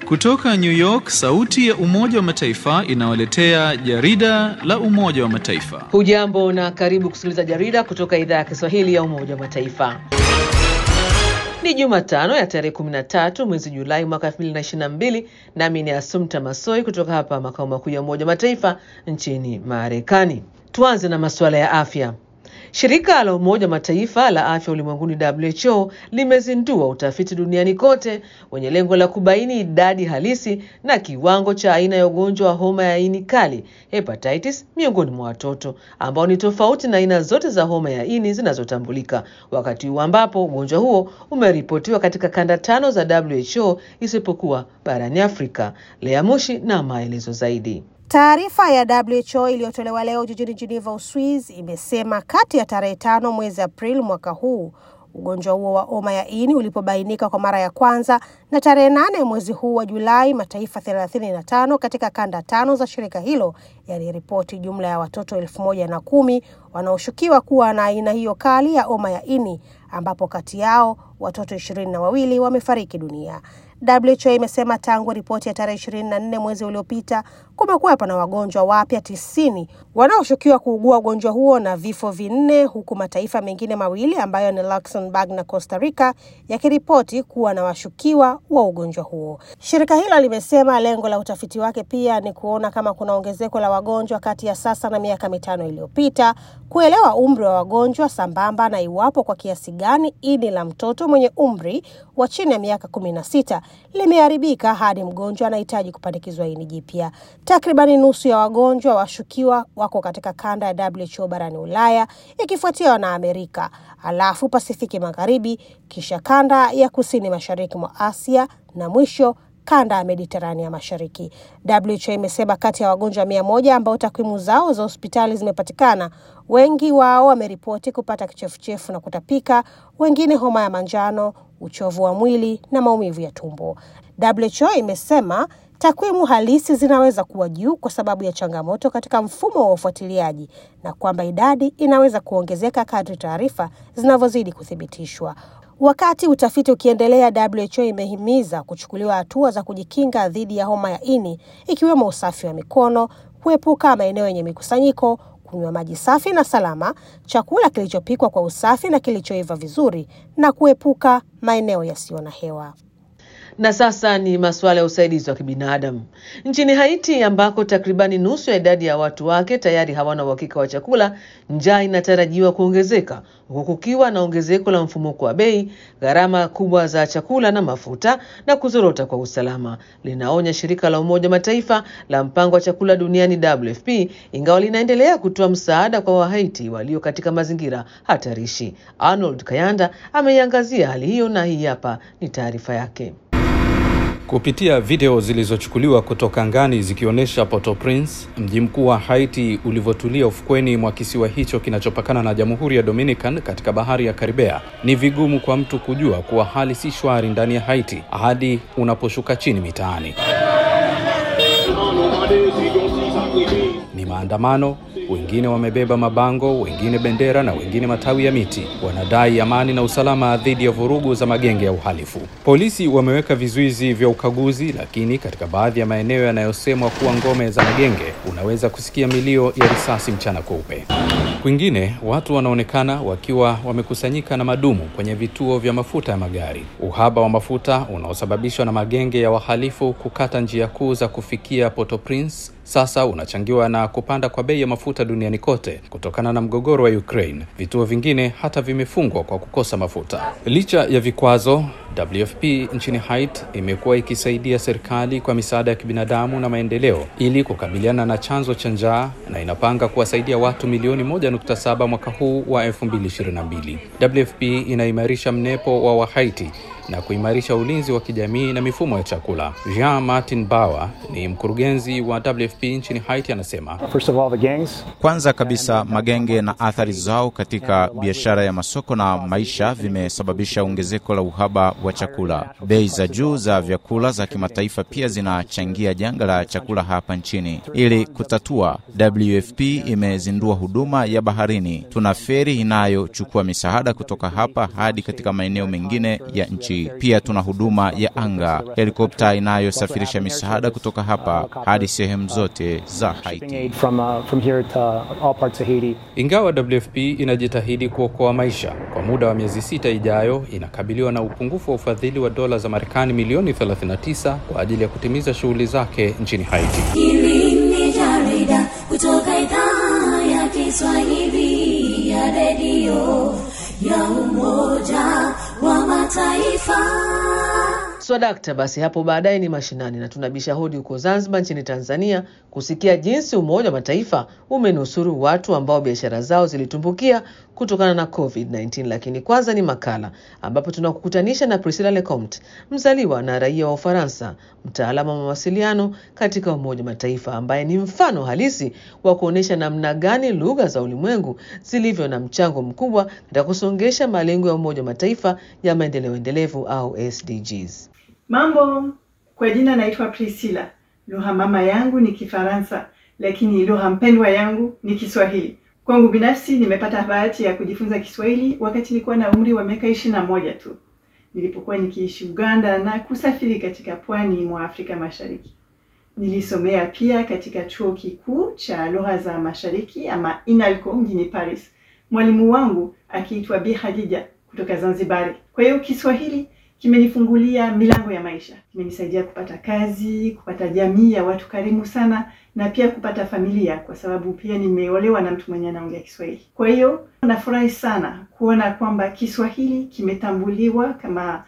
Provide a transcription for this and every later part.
Kutoka New York, sauti ya Umoja wa Mataifa inawaletea jarida la Umoja wa Mataifa. Hujambo na karibu kusikiliza jarida kutoka idhaa ya Kiswahili ya Umoja wa Mataifa. Ni Jumatano ya tarehe 13 mwezi Julai mwaka 2022, nami ni Asumta Masoi kutoka hapa makao makuu ya Umoja wa Mataifa nchini Marekani. Tuanze na masuala ya afya. Shirika la Umoja wa Mataifa la afya ulimwenguni WHO limezindua utafiti duniani kote wenye lengo la kubaini idadi halisi na kiwango cha aina ya ugonjwa wa homa ya ini kali hepatitis miongoni mwa watoto ambao ni tofauti na aina zote za homa ya ini zinazotambulika, wakati huu ambapo ugonjwa huo umeripotiwa katika kanda tano za WHO isipokuwa barani Afrika. Lea Mushi na maelezo zaidi. Taarifa ya WHO iliyotolewa leo jijini Geneva, Uswiz, imesema kati ya tarehe tano mwezi Aprili mwaka huu ugonjwa huo wa homa ya ini ulipobainika kwa mara ya kwanza na tarehe nane mwezi huu wa Julai, mataifa thelathini na tano katika kanda tano za shirika hilo yaliripoti jumla ya watoto elfu moja na kumi wanaoshukiwa kuwa na aina hiyo kali ya homa ya ini, ambapo kati yao watoto ishirini na wawili wamefariki dunia. WHO imesema tangu ripoti ya tarehe ishirini na nne mwezi uliopita kumekuwepo na wagonjwa wapya tisini wanaoshukiwa kuugua ugonjwa huo na vifo vinne, huku mataifa mengine mawili ambayo ni Luxembourg na Costa Rica yakiripoti kuwa na washukiwa wa ugonjwa huo. Shirika hilo limesema lengo la utafiti wake pia ni kuona kama kuna ongezeko la wagonjwa kati ya sasa na miaka mitano iliyopita, kuelewa umri wa wagonjwa sambamba na iwapo kwa kiasi gani ini la mtoto mwenye umri wa chini ya miaka kumi na sita limeharibika hadi mgonjwa anahitaji kupandikizwa ini jipya. Takribani nusu ya wagonjwa washukiwa wako katika kanda ya WHO barani Ulaya, ikifuatiwa na Amerika, alafu Pasifiki Magharibi, kisha kanda ya kusini mashariki mwa Asia na mwisho kanda ya Mediterania Mashariki. WHO imesema kati ya wagonjwa mia moja ambao takwimu zao za hospitali zimepatikana, wengi wao wameripoti kupata kichefuchefu na kutapika, wengine homa ya manjano, uchovu wa mwili na maumivu ya tumbo. WHO imesema takwimu halisi zinaweza kuwa juu kwa sababu ya changamoto katika mfumo wa ufuatiliaji na kwamba idadi inaweza kuongezeka kadri taarifa zinavyozidi kuthibitishwa. Wakati utafiti ukiendelea, WHO imehimiza kuchukuliwa hatua za kujikinga dhidi ya homa ya ini, ikiwemo usafi wa mikono, kuepuka maeneo yenye mikusanyiko, kunywa maji safi na salama, chakula kilichopikwa kwa usafi na kilichoiva vizuri, na kuepuka maeneo yasiyo na hewa. Na sasa ni masuala ya usaidizi wa kibinadamu nchini Haiti, ambako takribani nusu ya idadi ya watu wake tayari hawana uhakika wa chakula. Njaa inatarajiwa kuongezeka huku kukiwa na ongezeko la mfumuko wa bei, gharama kubwa za chakula na mafuta, na kuzorota kwa usalama, linaonya shirika la Umoja Mataifa la mpango wa chakula duniani WFP, ingawa linaendelea kutoa msaada kwa Wahaiti walio katika mazingira hatarishi. Arnold Kayanda ameiangazia hali hiyo na hii hapa ni taarifa yake. Kupitia video zilizochukuliwa kutoka angani zikionyesha Port-au-Prince, mji mkuu wa Haiti, ulivyotulia ufukweni mwa kisiwa hicho kinachopakana na Jamhuri ya Dominican katika bahari ya Karibea, ni vigumu kwa mtu kujua kuwa hali si shwari ndani ya Haiti hadi unaposhuka chini mitaani. Ni maandamano, wengine wamebeba mabango, wengine bendera na wengine matawi ya miti. Wanadai amani na usalama dhidi ya vurugu za magenge ya uhalifu. Polisi wameweka vizuizi vya ukaguzi, lakini katika baadhi ya maeneo yanayosemwa kuwa ngome za magenge, unaweza kusikia milio ya risasi mchana kweupe. Kwingine watu wanaonekana wakiwa wamekusanyika na madumu kwenye vituo vya mafuta ya magari. Uhaba wa mafuta unaosababishwa na magenge ya wahalifu kukata njia kuu za kufikia Port-au-Prince sasa unachangiwa na kupanda kwa bei ya mafuta duniani kote kutokana na mgogoro wa Ukraine. Vituo vingine hata vimefungwa kwa kukosa mafuta. Licha ya vikwazo, WFP nchini Haiti imekuwa ikisaidia serikali kwa misaada ya kibinadamu na maendeleo ili kukabiliana na chanzo cha njaa na inapanga kuwasaidia watu milioni 1.7 mwaka huu wa 2022. WFP inaimarisha mnepo wa Wahaiti na kuimarisha ulinzi wa kijamii na mifumo ya chakula. Jean Martin Bauer ni mkurugenzi wa WFP nchini Haiti, anasema First of all, the gangs. Kwanza kabisa magenge na athari zao katika biashara ya masoko na maisha vimesababisha ongezeko la uhaba wa chakula. Bei za juu za vyakula za kimataifa pia zinachangia janga la chakula hapa nchini. Ili kutatua, WFP imezindua huduma ya baharini. Tuna feri inayochukua misaada kutoka hapa hadi katika maeneo mengine ya nchi. maji. Pia tuna huduma ya anga, helikopta inayosafirisha misaada kutoka hapa hadi sehemu zote za Haiti. Ingawa WFP inajitahidi kuokoa maisha, kwa muda wa miezi sita ijayo inakabiliwa na upungufu wa ufadhili wa dola za Marekani milioni 39 kwa ajili ya kutimiza shughuli zake nchini Haiti. Hili ni jarida kutoka idhaa ya Kiswahili ya redio ya Umoja wa Mataifa. Swadakta, basi hapo baadaye ni mashinani na tunabisha hodi huko Zanzibar nchini Tanzania kusikia jinsi Umoja wa Mataifa umenusuru watu ambao biashara zao zilitumbukia kutokana na COVID-19. Lakini kwanza ni makala ambapo tunakukutanisha na Priscilla Lecomte, mzaliwa na raia wa Ufaransa, mtaalamu wa mawasiliano katika Umoja wa Mataifa, ambaye ni mfano halisi wa kuonyesha namna gani lugha za ulimwengu zilivyo na mchango mkubwa katika kusongesha malengo ya Umoja wa Mataifa ya maendeleo endelevu au SDGs. Mambo, kwa jina naitwa Priscilla. Lugha mama yangu ni Kifaransa, lakini lugha mpendwa yangu ni Kiswahili. Kwangu binafsi, nimepata bahati ya kujifunza Kiswahili wakati nilikuwa na umri wa miaka ishirini na moja tu nilipokuwa nikiishi Uganda na kusafiri katika pwani mwa Afrika Mashariki. Nilisomea pia katika chuo kikuu cha lugha za mashariki ama INALCO mjini Paris, mwalimu wangu akiitwa Bi Khadija kutoka Zanzibari. Kwa hiyo Kiswahili kimenifungulia milango ya maisha, kimenisaidia kupata kazi, kupata jamii ya watu karimu sana, na pia kupata familia, kwa sababu pia nimeolewa na mtu mwenye anaongea Kiswahili. Kwa hiyo nafurahi sana kuona kwamba Kiswahili kimetambuliwa kama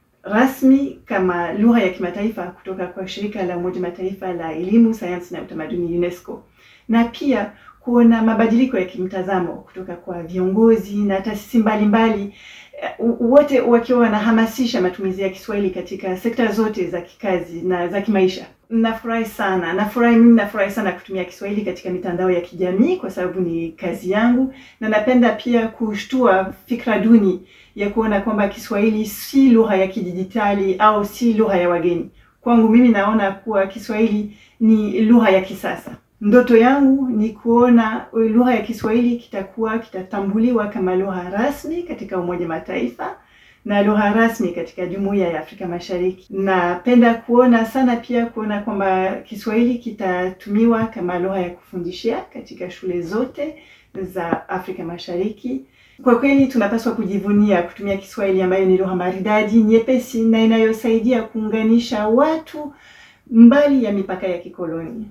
rasmi kama lugha ya kimataifa kutoka kwa shirika la Umoja Mataifa la elimu, sayansi na utamaduni UNESCO, na pia kuona mabadiliko ya kimtazamo kutoka kwa viongozi na taasisi mbalimbali wote wakiwa wanahamasisha matumizi ya Kiswahili katika sekta zote za kikazi na za kimaisha. Nafurahi sana, nafurahi mimi, nafurahi sana kutumia Kiswahili katika mitandao ya kijamii kwa sababu ni kazi yangu, na napenda pia kushtua fikra duni ya kuona kwamba Kiswahili si lugha ya kidijitali au si lugha ya wageni. Kwangu mimi naona kuwa Kiswahili ni lugha ya kisasa. Ndoto yangu ni kuona lugha ya Kiswahili kitakuwa kitatambuliwa kama lugha rasmi katika Umoja Mataifa na lugha rasmi katika Jumuiya ya Afrika Mashariki. Napenda kuona sana pia kuona kwamba Kiswahili kitatumiwa kama lugha ya kufundishia katika shule zote za Afrika Mashariki. Kwa kweli tunapaswa kujivunia kutumia Kiswahili ambayo ni lugha maridadi, nyepesi na inayosaidia kuunganisha watu mbali ya mipaka ya kikoloni.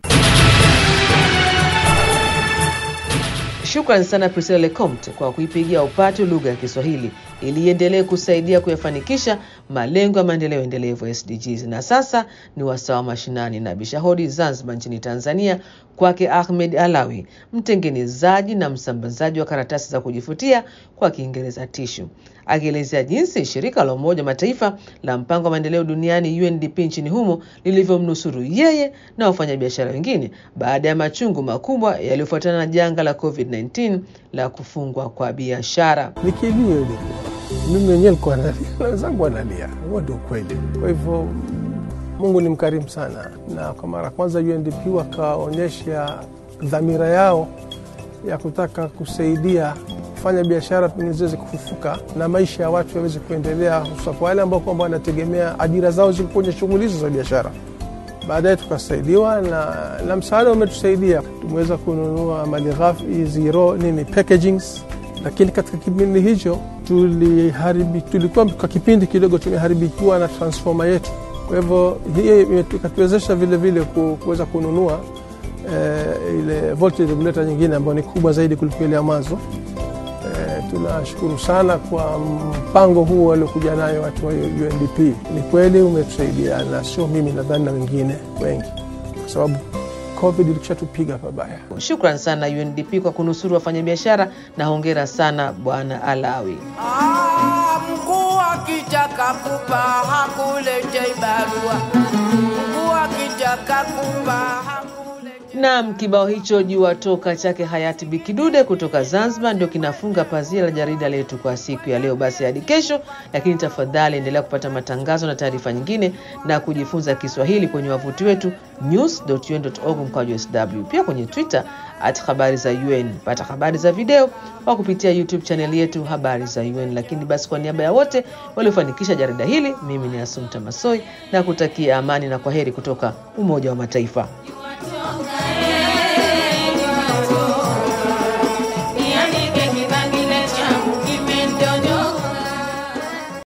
Shukrani sana Priscilla Lecomte kwa kuipigia upatu lugha ya Kiswahili ili iendelee kusaidia kuyafanikisha malengo ya maendeleo endelevu SDGs. Na sasa ni wasaa wa mashinani na bishahodi Zanzibar nchini Tanzania, kwake Ahmed Alawi, mtengenezaji na msambazaji wa karatasi za kujifutia kwa Kiingereza tishu, akielezea jinsi shirika la Umoja wa Mataifa la mpango wa maendeleo duniani UNDP nchini humo lilivyomnusuru yeye na wafanyabiashara wengine baada ya machungu makubwa yaliyofuatana na janga la COVID-19 la kufungwa kwa biashara. ni kilio ilikuwa mimi mwenyewe nilikuwa nalia na wenzangu wanalia, huo ndio ukweli. Kwa hivyo Mungu ni mkarimu sana, na kwa mara ya kwanza UNDP wakaonyesha dhamira yao ya kutaka kusaidia kufanya biashara pengine ziweze kufufuka na maisha ya watu yaweze kuendelea, hususa kwa wale ambao kwamba wanategemea ajira zao ziko kwenye shughuli hizo za biashara. Baadaye tukasaidiwa na, na msaada umetusaidia, tumeweza kununua malighafi zero nini packagings, lakini katika kipindi hicho tuliharibi, tulikuwa kwa kipindi kidogo tumeharibikiwa na transformer yetu. Kwa hivyo hii ikatuwezesha vile vile ku- kuweza kununua eh, ile voltage regulator nyingine ambayo ni kubwa zaidi kuliko ile ya mwanzo. Eh, tunashukuru sana kwa mpango huu waliokuja nayo watu wa UNDP. Ni kweli umetusaidia, na sio mimi, nadhani na wengine wengi, kwa sababu COVID ilikishatupiga pabaya. Shukran sana UNDP kwa kunusuru wafanyabiashara na hongera sana Bwana Alawi. Ah, mkuu akitaka kupa hakuletei barua, mkuu akitaka kupa hakuletei Naam, kibao hicho jua toka chake hayati Bikidude kutoka Zanzibar ndio kinafunga pazia la jarida letu kwa siku ya leo. Basi hadi kesho, lakini tafadhali endelea kupata matangazo na taarifa nyingine na kujifunza Kiswahili kwenye wavuti wetu news.un.org mkwaju sw, pia kwenye Twitter at habari za UN. Pata habari za video kwa kupitia YouTube chaneli yetu habari za UN. Lakini basi kwa niaba ya wote waliofanikisha jarida hili, mimi ni Asumta Masoi na kutakia amani na kwaheri kutoka Umoja wa Mataifa.